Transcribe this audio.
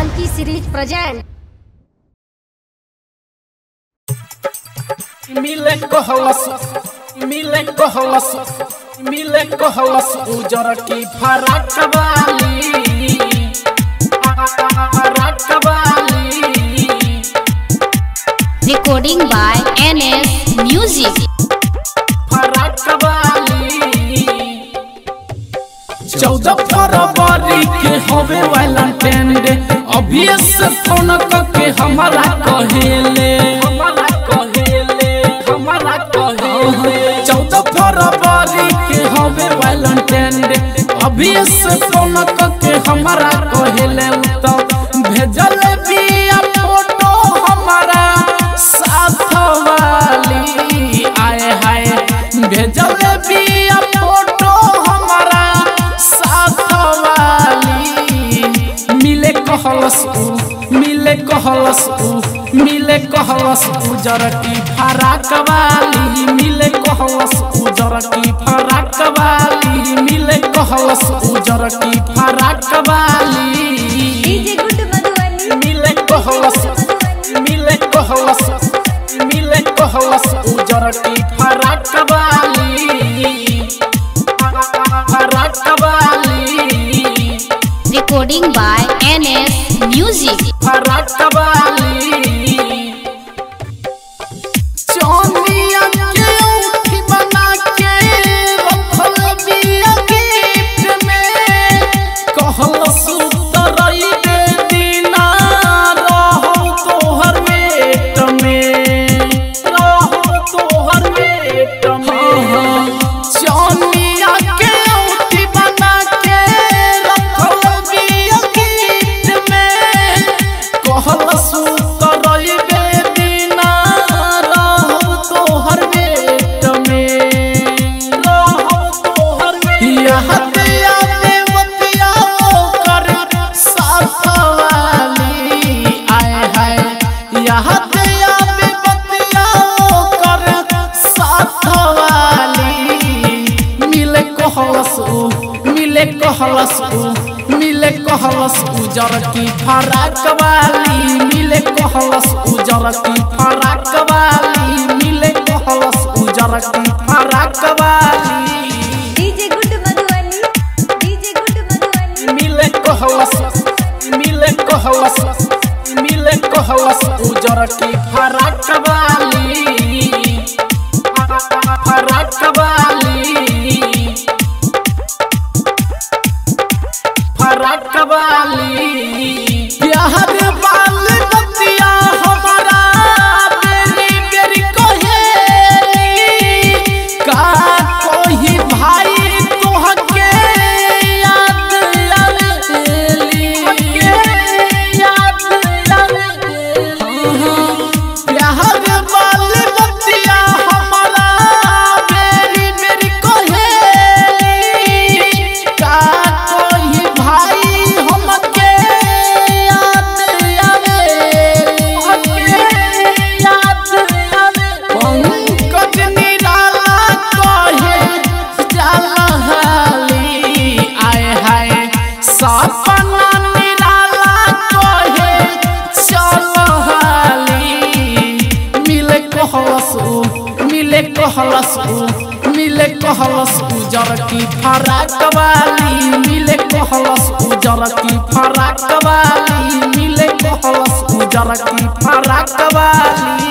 Monkey series present. मिले कहलस मिले कहलस मिले कहलस उजर की फराक वाली फराक वाली Recording by NS Music. फराक वाली चौदह फरवरी के हवे वैलेंटाइन डे अभी से फोन करके हमारा कहेले हमारा कहेले हमारा कहेले चौदह फरवरी के हवे वैलेंटाइन डे अभी से फोन करके हमारा कहेले तो भेजल बिया फोटो हमारा साथ वाली आए हाय भेजल बिया फोटो हमारा साथ वाली मिले कहलस उ मिले कहलस उ मिले कहलस उजर की फराक वाली मिले कहलस उजर की फराक वाली मिले कहलस उजर की फराक वाली DJ Good Madhubani. मिले कहलस मिले कहलस मिले कहलस उजर की फराक वाली फराक वाली Recording by NS Music. फराक वाली चौनिया के औंठी बना के रखल बिया गिफ्ट में कहल सुतरई दे दीना रहो तोहर वेट में रहो तोहर वेट में चौनिया के औंठी बना के रखल बिया गिफ्ट में कहल सुतरई दे दीना रहो तोहर वेट में रहो तोहर वेट यहाँ दिया देवतिया कर साथ वाली आए हाय यहाँ दिया देवतिया कर साथ वाली मिले कहलस उ मिले कहलस उ मिले कहलस उजर की फराक वाली मिले कहलस उजर की फराक वाली मिले कहलस उजर की फराक वाली DJ Good Madhubani. DJ Good Madhubani. मिले कहलस मिले कहलस मिले कहलस उजर की फराक वाली फराक वाली फराक वाली बिहार बाल बतिया हमारा बेरी बेरी कहेली का कोई भाई तोहके याद आवेली के याद आवेली बिहार बाल बतिया हमारा बेरी बेरी कहेली का कोई भाई हमके याद आवेली याद आवेली पंकज निराला कहे जाला हाली आए हाय सपना निराला कहे चल हाली मिले कहलस उ मिले कहलस उ मिले कहलस उजर की फराक वाली मिले कहलस उजर की फराक वाली मिले कहलस उजर की फराक वाली